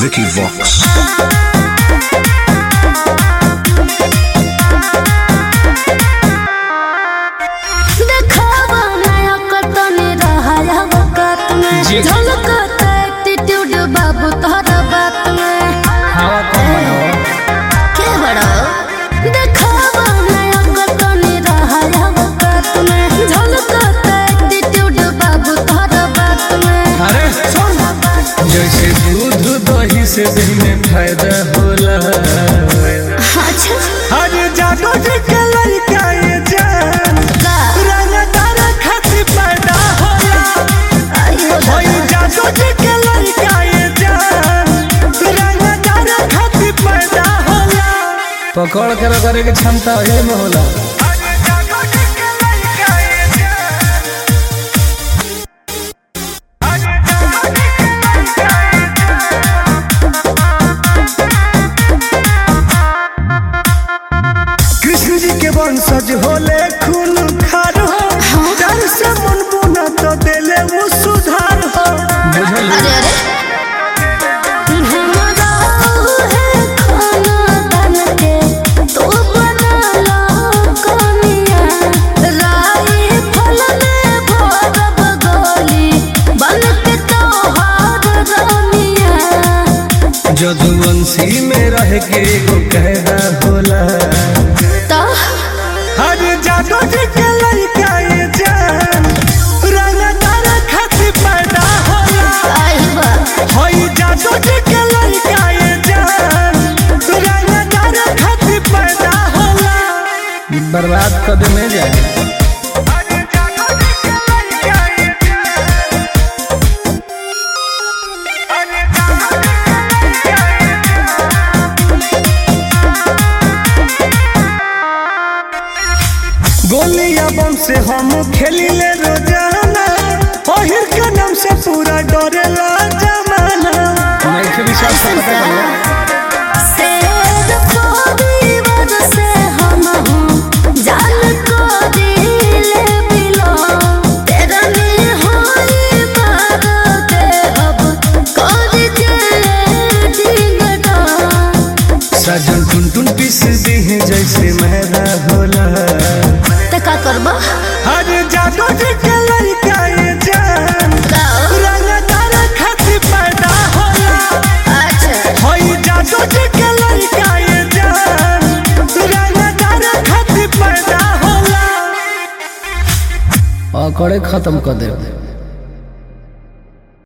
Vicky Vox. देखावा नया कतनी रहा वक्त में जी। झलकता एटीट्यूड बाबू तोहरा बात में हवा कम बनाओ के बड़ा देखावा नया कतनी रहा वक्त में झलकता एटीट्यूड बाबू तोहरा बात में अरे सुन जैसे दूध दही से दही में फायदा होला अच्छा अरे जादू जी के लड़का ये जान का रंगदार खातिर पैदा होला आयो ओए जादू जी के लड़का ये जान रंगदार खातिर पैदा होला पकड़ कर करे के क्षमता हे में होला कृष्ण जी के वंशज होले खून खार हो डर से मन बुना तो देले वो सुधार हो बुझल अरे अरे हमरा है खाना बन के तू बना लो कनिया राई फल में भरब गोली बन के तोहार रानिया जदुवंशी में रह के एगो कहना होला तो हर जादू जी के लड़का ये जान रंगदार खातिर पैदा होला आई बा होई जादू जी के लड़का ये जान रंगदार खातिर पैदा होला बर्बाद कर दे में जाए गोलिया बम से हम खेली ले रोजाना ओहिर के नाम से पूरा डरेला जमाना मैं के विश्वास करता हूं शेर परिवार से हम हूँ जान को दिल बिलो तेरा नहीं होई मारो दे अब कर के डिंगडा सजन टुन टुन पीस दी है जैसे मेरा होला त का करबो हर जादू जी के लड़का ये जान गाओ रंगदार खातिर पैदा होला अच्छा होई जादू जी के लड़का ये जान रंगदार खातिर पैदा होला अकड़े खत्म कर दे